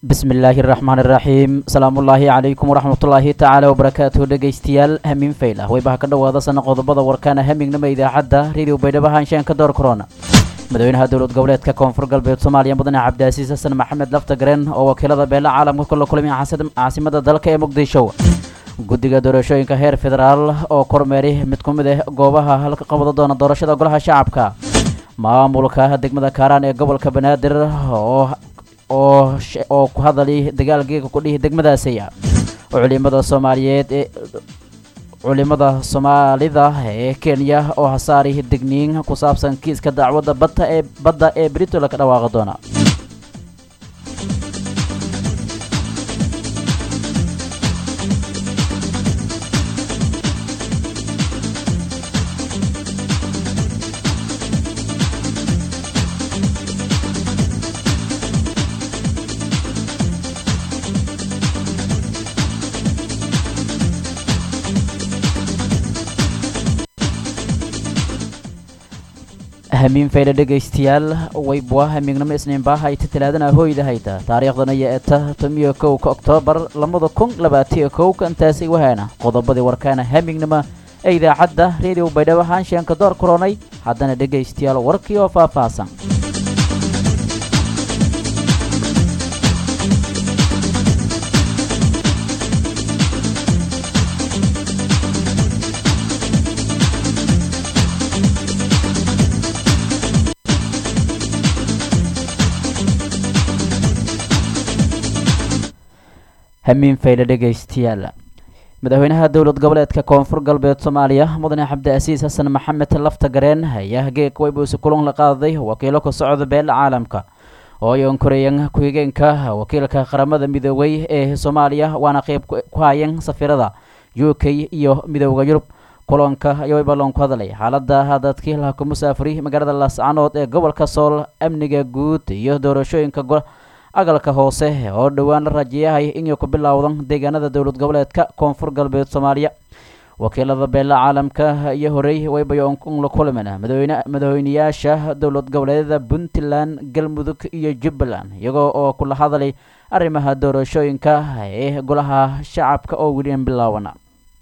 bismi illaahi raxmaan iraxiim asalaamullaahi calaykum waraxmatullaahi tacaala wabarakaatuhu dhegaystayaal hamiin faylah waybaha ka dhowaada sana qodobada warkaana hamignama idaacadda radio baydhabo haanshaanka door korona madaxweynaha dowlad goboleedka koonfur galbeed soomaaliya mudane cabdiasiis xasan maxamed laftagareen oo wakiilada beela caalamka kula kulmay caasimada dalka ee muqdisho guddiga doorashooyinka heer federaal oo kormeeray mid ku mid ah goobaha halka qabada doona doorashada golaha shacabka maamulka degmada kaaraan ee gobolka banaadir oo oo ku hadalay dagaalgeega kudhihi degmadaasiya culimada soomaaliyeed ee culimada soomaalida ee kenya oo hasaari digniin ku saabsan kiiska dacwadda badda ee badda ee britola ka dhawaaqi doona hamiin fayle dhegaystayaal waybwa hamiignimo isniinbaa hayta talaadana hooyda hayta taariikhdana iyo eta tomiyo kowka oktoobar labada kun labaatiyo kowka intaasi wahaana qodobadii warkaana hamiignimo ee idaacadda radio baydhabo haanshaanka door koronay haddana dhegaystayaal warkii oo faahfaahsan hamiin fayle dhegaystayaal madaxweynaha dowlad goboleedka koonfur galbeed soomaaliya mudane cabdiasiis xasan maxamed laftagareen ayaa geeg waybuusi kulan la qaaday wakiilo ka socda beela caalamka oo ay onkoreeyeen ku-xigeenka wakiilka qaramada midoobay ee soomaaliya waana qeyb ku hayeen safiirada u k iyo midooda yurub kulanka ayaa ballan ku hadlay xaalada dadkii laha ku musaafuri magaalada laascanood ee gobolka sool amniga guud iyo doorashooyinka agalka hoose oo dhowaan la rajeeyahay inay ku bilowdan deegaanada dowlad goboleedka koonfur galbeed soomaaliya wakiilada beela caalamka iyo horey waybayo la kulmeen madaxweyne madaxweyneyaasha dowlad goboleedyada puntland galmudug iyo jubbaland iyagoo oo kula hadlay arrimaha doorashooyinka ee golaha shacabka oo weli an bilaawana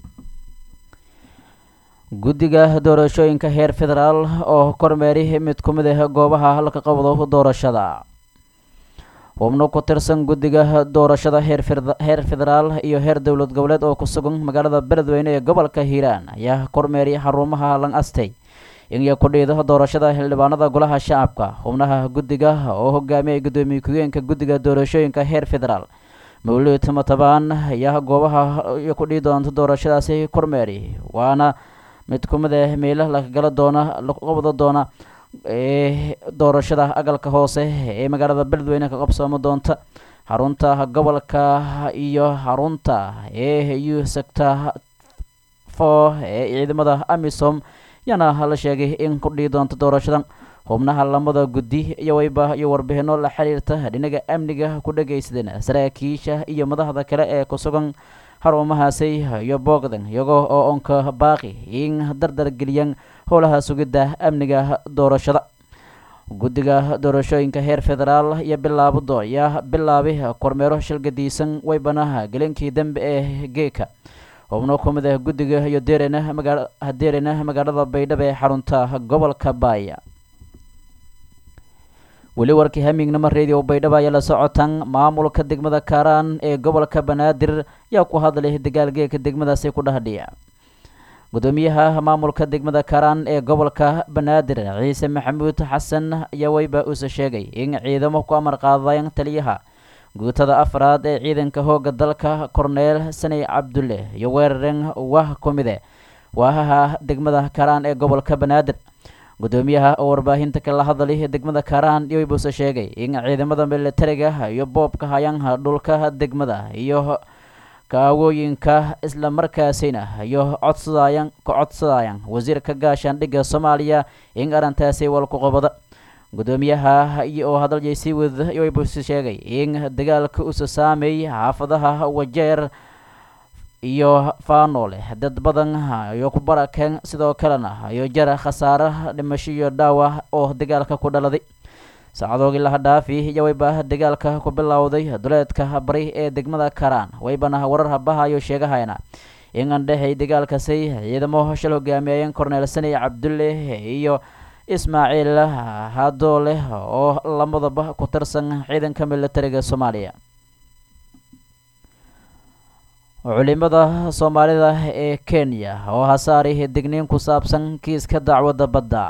guddiga doorashooyinka heer federaal oo kormeeray mid ku mid ah goobaha halka qabdo doorashada xubno ku tirsan guddiga doorashada heer federaal iyo heer dowlad goboleed oo ku sugan magaalada beledweyne ee gobolka hiiraan ayaa kormeeray xarumaha lang astay inay ku dhiido doorashada xildhibaanada golaha shacabka xubnaha guddiga oo hogaamiyay guddoomiye ku-geenka guddiga doorashooyinka heer federaal mawlid matabaan ayaa goobaha ku dhii doonta doorashadaasi kormeeray waana mid ku mid ah meelo lagala doona lagu qabda doona ee doorashada agalka hoose ee magaalada beledweyne ka qabsoomo doonta xarunta gobolka iyo xarunta ee u sector for ee ciidamada amisom yaana la sheegay in ku dhihi doonta doorashadan xubnaha lamada guddi iyo wayba iyo warbixino la xiriirta dhinaga amniga ku dhagaysadeen saraakiisha iyo madaxda kale ee ku sugan xarumahaasi iyo boogdan iyagoo oo onka baaqi in dardar geliyaan howlaha sugidda amniga doorashada guddiga doorashooyinka heer federaal iyo bilaabado ayaa bilaabay kormeero shilgadiisan waybanaha gelinkii dambe ee geeka xubno ku mid ah guddiga iyo deerena magaa deerena magaalada baydhabo ee xarunta gobolka baaya weli warkii hamiignimo radio baydhabo ayaa la socotan maamulka degmada kaaraan ee gobolka banaadir yaa ku hadlay dagaalgeeka degmadaasi ku dhahdhiya gudoomiyaha maamulka degmada kaaraan ee gobolka banaadir ciise maxamuud xasan ayaa weyba uuse sheegay in ciidamo ku amar qaadayan taliyaha guutada afraad ee ciidanka hooga dalka korneel saney cabdulle iyo weeraren wah ku mide waahaha degmada kaaraan ee gobolka banaadir gudoomiyaha oo warbaahinta kala hadlay degmada kaaraan yoybuuse sheegay in ciidamada militariga iyo boobka hayaanha dhulka degmada iyo kaawooyinka isla markaasina iyo codsadayaan ka codsadayaan wasiirka gaashaandhigga soomaaliya in arrintaasi walku qabada gudoomiyaha oo hadalay sii wada yoybuuse sheegay in dagaalka usa saameey xaafadaha wajeer iyo faanoole dad badan iyo ku barakeen sidoo kalena iyo jara khasaare dhimasho iyo dhaawac oo dagaalka ku dhaladay saacadoogii laha dhaafi iyo wayba dagaalka ku bilowday duleedka bari ee degmada karaan waybana warar habahayo sheegahayna in andhexay dagaalkasi ciidamo shal hogaamiyayeen corneel sani cabdulle iyo ismaaciil hadoole oo lamadaba ku tirsan ciidanka militariga soomaaliya culimada soomaalida ee kenya oo hasaari digniin ku saabsan kiiska dacwadda badda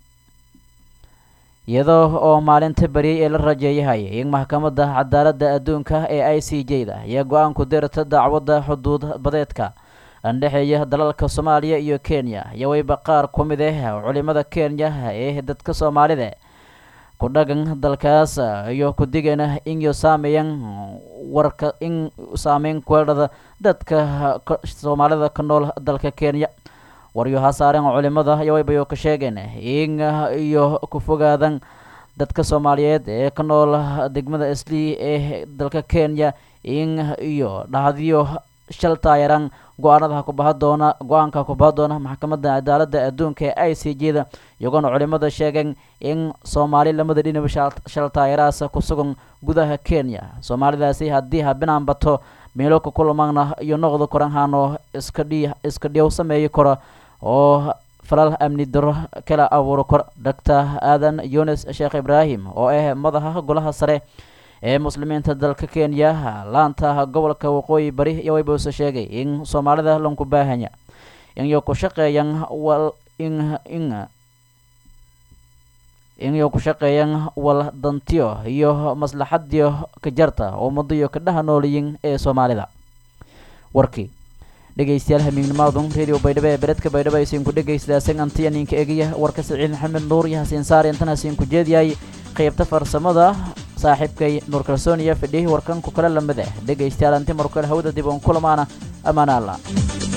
iyadoo oo maalinta beriyay ee la rajeeyahay in maxkamadda cadaaladda adduunka ee i c j da ayaa go-aanku dirta dacwadda xuduud badeedka andhexeeya dalalka soomaaliya iyo kenya iyo wayba qaar ku mid ah culimada kenya ee dadka soomaalida ku dhagan dalkaas iyo ku digana inyo saameeyan warka in saameyn kueedhada dadka soomaalida ka nool dalka kenya waryo hasaaren culimada iyo waybayo ka sheegeen in iyo ku fogaadan dadka soomaaliyeed ee ka nool degmada islii ee dalka kenya in iyo dhahdiyo shal taayaran go-aanada kubaha doona go-aanka kubaha doona maxkamadda cadaaladda adduunka ee i c j da iyagoona culimada sheegeen in soomaali lamada dhinaba shal taayaraas ku sugan gudaha kenya soomaalidaasi haddii habinaan bato meelo ka kulamaana iyo noqda koranhano iska dhi iska dhiyow sameeyi karo oo falal amni daro kala abuuro kor doctor aadan yunis sheekh ibraahim oo ah madaxa golaha sare ee muslimiinta dalka kenya laanta gobolka waqooyi bari iyo waybuuse sheegay in soomaalida lanku baahanya inyo ku shaqeeyan wal in in inyo ku shaqeeyan wal dantiyo iyo maslaxadiyo ka jarta ummadiyo ka dhaha nooliyin ee soomaalida warkii dhegeystayaal hamiignimaadun radio baydhabo ee beredka baydhabo aysiinku dhegeystaaseen antiya ninka egiya warka saciid maxamed nuur iyo hasiin saar intan hasiinku jeediyay qaybta farsamada saaxiibkay nuur kalsooniya fidhihi warkanku kale lamid ah dhegaystayaal anti markale hawada dib uun kulamaana ammaan alla